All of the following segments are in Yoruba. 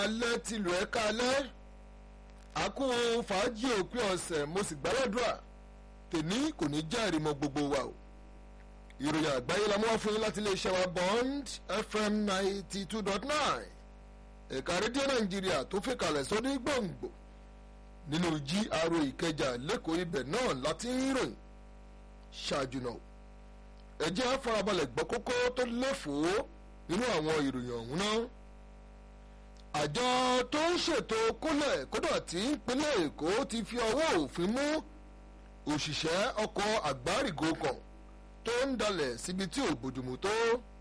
alẹ́ tìlú ẹ̀ka alẹ́ àkó fàájì òpin ọ̀sẹ̀ mo sì gbàládùra tèmi kò ní já ìrìmọ̀ gbogbo wa o ìròyìn àgbáyé la mú wá fún yín láti iléeṣẹ́ wa bond fm ninety two dot nine ẹ̀ka rédíò nàìjíríà tó fi kalẹ̀ sọ́dún gbòǹgbò nínú gra ìkẹjà lẹ́kọ̀ọ́ ibẹ̀ náà láti ń ròyìn ṣáájú náà ẹ jẹ́ á farabalẹ̀ gbọ́ kókó tó léfòó nínú àwọn ìròyìn ọ̀hún náà àjọ tó ń ṣètò kólẹ̀ kódà tí ìpínlẹ̀ èkó ti fi ọwọ́ òfin mú òṣìṣẹ́ ọkọ̀ àgbárígò kan tó ń dalẹ̀ síbi tí ò bójúmu tó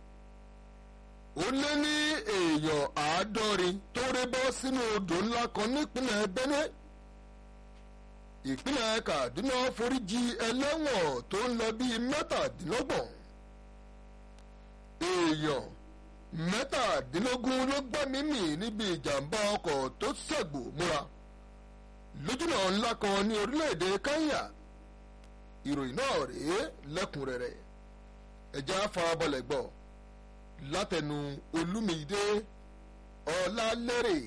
ó lé ní èèyàn àádọ́rin tó ré bọ́ sínú odò ńlá kan nípínlẹ̀ benue ìpínlẹ̀ kaduna foríjì ẹlẹ́wọ̀n tó ń lọ bíi mẹ́tàdínlọ́gbọ̀n èèyàn mẹ́tàdínlógún ló gbẹ́mí mì níbi ìjàmbá ọkọ̀ tó ṣẹ̀gbò múra lójúnà ńlá kan ní orílẹ̀-èdè kenya ìròyìn náà rèé lẹ́kùnrẹ́rẹ́ ẹ̀já farabalẹ̀ gbọ́ látẹnu olúmídé ọlálẹ́rẹ̀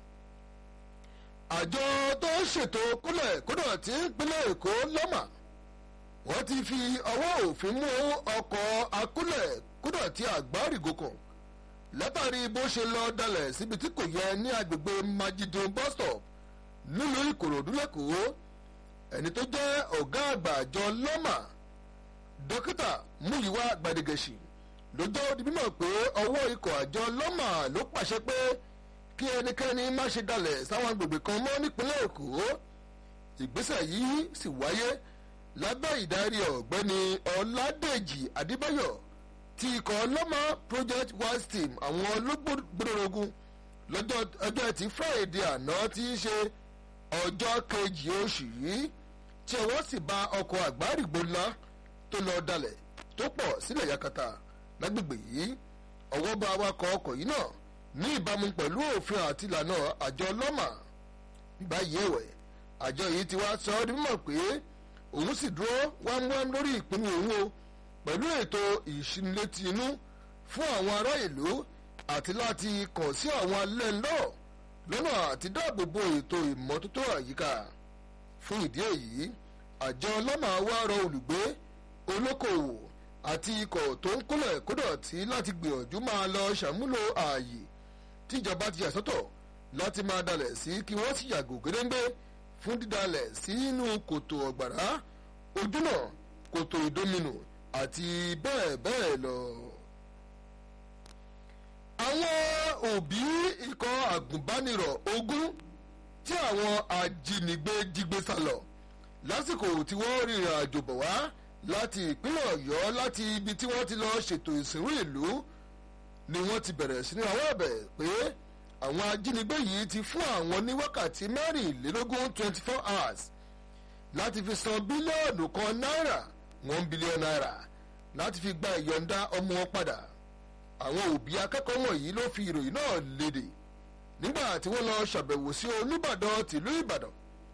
àjọ tó ń ṣètò kúlẹ̀ kódà tí ìpínlẹ̀ èkó lọ́mà wọ́n ti fi ọwọ́ òfin mú ọkọ̀ akúlẹ̀ kódà tí àgbárígò kan látàrí bó ṣe lọ dalẹ̀ síbi tí kò yẹ ní agbègbè majidun bus stop nílùú ìkòròdú lẹ́kọ̀ọ́ ẹni tó jẹ́ ọ̀gá àgbà àjọ lọ́mà dókítà múyíwá gbadegẹ̀ṣì ló jẹ́ odi mímọ̀ pé ọwọ́ ikọ̀ àjọ lọ́mà ló pàṣẹ pé kí ẹnikẹ́ni má ṣe dalẹ̀ sáwọn agbègbè kan mọ́ nípínlẹ̀ èkó ìgbésẹ̀ yìí sì wáyé lábẹ́ ìdarí ọ̀gbẹ́ni ọ̀làdèjì adébáyọ̀ ti ikọ̀ lọ́mà project wise team àwọn olóògbòdòrógún lọ́jọ́ ọjọ́ ẹtì friday àná tí í ṣe ọjọ́ kejì oṣù yìí tí ọwọ́ sì bá ọkọ̀ àgbárígbó ńlá tó lọ dalẹ̀ tó pọ̀ sílẹ̀ yakata lágbègbè yìí ọwọ́ bá awakọ̀ ọkọ̀ yìí náà ní ìbámu pẹ̀lú òfin àti ìlànà àjọ lọ́mà báyìí ẹ̀wẹ̀ àjọ yìí ti wá sọ ọ́ di mímọ̀ pé òun sì dúró wámúwám lórí ìpinnu òun o pẹ̀lú ètò ìṣinilétí inú fún àwọn ará ìlú àti láti kàn sí àwọn alẹ́ ńlọ lọ́nà àti dáàbò bo ètò ìmọ́tótó àyíká fún ìdí èyí àjọ lọ́mà wá rọ olùgbé olókoòwò àti ikọ̀ tó ń kólẹ̀ kódọ̀tí láti gbìyànjú máa lọ ṣàmúlò ààyè tíjọba ti yàsọ́tọ̀ láti máa dalẹ̀ sí kí wọ́n sì yàgò gédéńgbé fún dídalẹ̀ sínú kòtò ọ̀gbàrá ojúnà kòtò ìdominù àti bẹ́ẹ̀ bẹ́ẹ̀ lọ. àwọn òbí ikọ̀ àgùnbánirọ̀ ogún tí àwọn ajínigbé jígbé sálọ lásìkò tí wọ́n rìnrìn àjò bọ̀ wá láti ìpínlẹ̀ ọ̀yọ́ láti ibi tí wọ́n ti lọ ṣètò ìsìnrú ìlú ni wọ́n ti bẹ̀rẹ̀ sí ní àwọn ẹ̀bẹ̀ pé àwọn ajínigbé yìí ti fún àwọn ní wákàtí mẹ́rìnlélógún twenty four hours láti fi san bílíọ̀nù kan náírà one billion naira láti fi gba ìyọ̀ǹda ọmọ wọn padà àwọn òbí akẹ́kọ̀ọ́ wọ̀nyí ló fi ìròyìn náà léde nígbà tí wọ́n lọ ṣàbẹ̀wò sí olùbàdàn tìlú ìbàdàn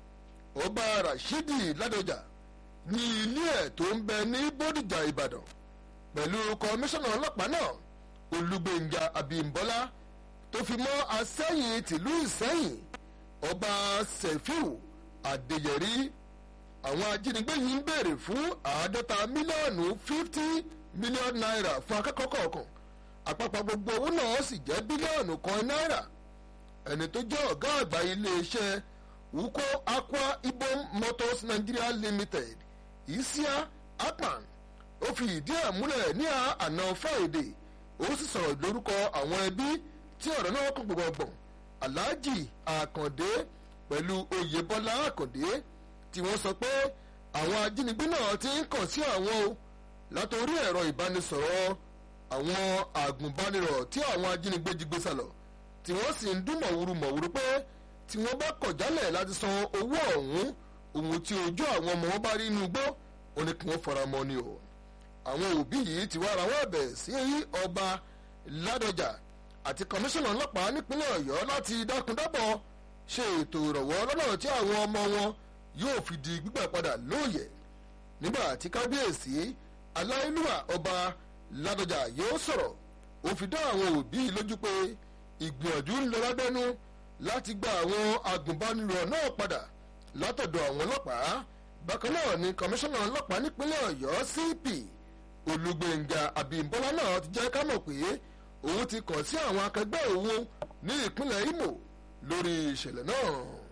ọba rashidi ládọjà ní ilé ẹ̀ tó ń bẹ ní bódìjà ìbàdàn pẹ̀lú kọmíṣánná ọlọ́pàá náà olùgbèǹjà abímbọ́lá tó fi mọ́ asẹ́yìn tìlú ìsẹ́yìn ọba sefiu adéyẹrí àwọn ajínigbé yìí ń béèrè fún àádọ́ta mílíọ̀nù fifty mílíọ̀nù náírà fún akẹ́kọ̀ọ́ kọ̀ọ̀kan àpapọ̀ gbogbo owó náà sì jẹ́ bílíọ̀nù kan náírà ẹni tó jẹ́ ọ̀gá àgbà iléeṣẹ́ wúkọ́ aqua ibom motors nigeria limited isia akpan ó fi ìdí ẹ̀ múlẹ̀ ní àná friday ó sì sọ̀rọ̀ lórúkọ àwọn ẹbí tí ọ̀rọ̀ náà kàn gbọ̀ngbọ̀n alhaji akande pẹ̀lú oyèbọ́lá akande tí wọ́n sọ pé àwọn ajínigbé náà ti ń kàn sí àwọn o látòrí ẹ̀rọ ìbánisọ̀rọ̀ àwọn àgùnbánirọ̀ tí àwọn ajínigbé jí gbé sálọ tí wọ́n sì ń dún mọ̀wúrú mọ̀wúrú pé tí wọ́n bá kọ̀ jálẹ̀ láti san owó ọ̀hún ohun tí ojú àwọn ọmọ wọn bá rí inú igbó ó ní kí wọ́n fara mọ́ ni o àwọn òbí yìí ti wá ara wọn ẹ̀bẹ̀ sí ọba ládọjà àti kọmíṣánná ọlọ́pàá nípínlẹ̀ ọ̀yọ́ láti dákúndábọ̀ ṣe ètò ìrọ̀wọ́ lọ́nà tí àwọn ọmọ wọn yóò fi di gbígbà padà lóòyẹ̀ nígbà tí kábíyèsí aláìlúwà ọba ládọjà yóò sọ̀rọ̀ ó fi dá àwọn òbí lójú pé ìgbìyànjú ń lọ lábẹ́nú láti gba àwọn agùnbánirọ̀ náà padà látọ̀dọ̀ àwọn ọlọ́pàá bákan náà ni kọmíṣánná ọlọ́pàá nípínlẹ̀ ọ̀yọ́ cp olùgbèǹga àbímbọ́lá náà ti jẹ́ ká mọ̀ pé òun ti kàn sí àwọn akẹgbẹ́ òun ní ìpínlẹ̀ imo lórí ìṣẹ̀lẹ̀ náà.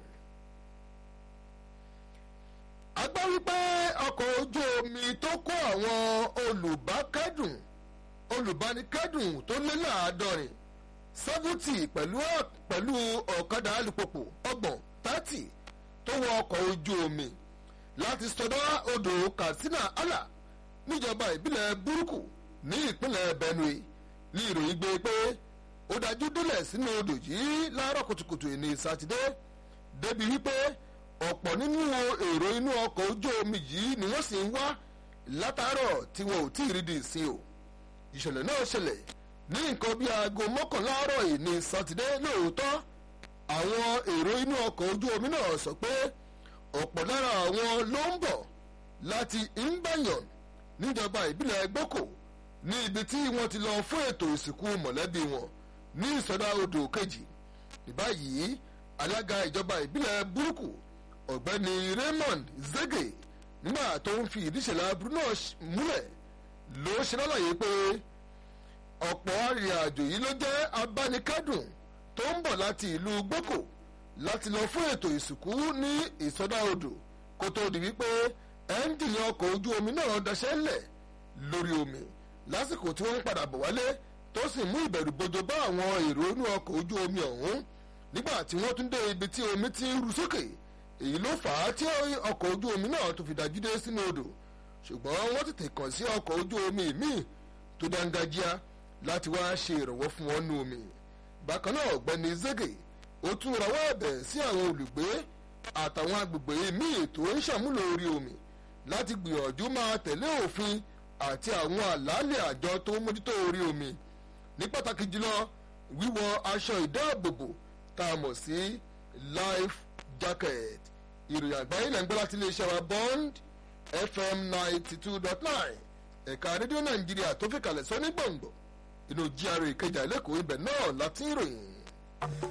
a gbọ́ wípé ọkọ̀ ojú omi tó kó àwọn olùbákẹ́dùn olùbánikẹ́dùn tó lé láàádọ́rin seventy pẹ̀lú pẹ̀lú ọ̀kadà alùpùpù ọgbọ̀n thirty tó wọ ọkọ̀ ojú omi láti sọdọ́ odò katsina ala níjọba ìbílẹ̀ burúkú ní ìpínlẹ̀ benue ní ìròyìn gbé pé ó dájú délẹ̀ sínú odò yìí láàárọ̀ kùtùkùtù ní sátidé débi wípé ọ̀pọ̀ nínú èrò inú ọkọ̀ ojú omi yìí ni wọ́n sì ń wá látàárọ̀ tí wọn ò tí ì rí di ìsìn o ìṣẹ̀lẹ̀ náà ṣẹlẹ̀ ní nǹkan bíi aago mọ́kànlá àárọ̀ yìí ní sátidé lóòótọ́ àwọn èrò inú ọkọ̀ ojú omi náà sọ pé ọ̀pọ̀ lára àwọn ló ń bọ̀ láti imbanyan níjọba ìbílẹ̀ gboko ní ibi tí wọ́n ti lọ fún ètò ìsìnkú mọ̀lẹ́bí wọn ní ìsọdá odò kejì ní báyìí alága ìjọba ìbílẹ̀ burúkú ọ̀gbẹ́ni raymond zege nígbà tó ń fi ìdíṣẹ̀lẹ̀ aburú náà múlẹ̀ ló ṣe lálàyé pé ọ̀pọ̀ arìnrìnàjò yìí ló jẹ́ abánikádùn tó ń bọ̀ láti ìlú gboko láti lọ fún ètò ìsìnkú ní ìsọdá odò kó tó di wípé ẹ́ńjìnì ọkọ̀ ojú omi náà daṣẹ́ lẹ̀ lórí omi lásìkò tí wọ́n ń padà bọ̀ wálé tó sì mú ìbẹ̀rù bojo bá àwọn èrò inú ọkọ̀ ojú omi ọ̀hún nígbà tí wọ́n tún dé ibi tí omi ti ń ru sókè èyí ló fà á tí ọkọ̀ ojú omi náà tó fi dájú dé sínú odò ṣùgbọ́n wọ́n tètè kàn sí ọkọ̀ ojú omi míì tó dángájíá láti wá ṣe ìrànwọ́ fún wọn nú omi bákan náà ọ̀gbẹ́ni zege ó tún rawọ́ ẹ̀bẹ̀ sí àwọn olùgbé àtàwọn agbègbè míì tó ń ṣàmúlò orí omi láti gbìyànjú máa tẹ̀lé òfin àti àwọn àlàálẹ̀ àjọ tó ń mójútó orí omi ní pàtàkì jùlọ wíwọ aṣọ ìdáàbòbò tá a mọ̀ sí life jacket ìròyìn àgbáyé lẹ́ ń gbọ́ láti iléeṣẹ́ wa bond fm ninety two dot nine ẹ̀ka rédíò nàìjíríà tó fi kalẹ̀ sọ ní gbọ̀ngbọ̀ inú gra ìkẹjà lẹ́kọ̀ọ́ ibẹ̀ náà láti ń ròyìn.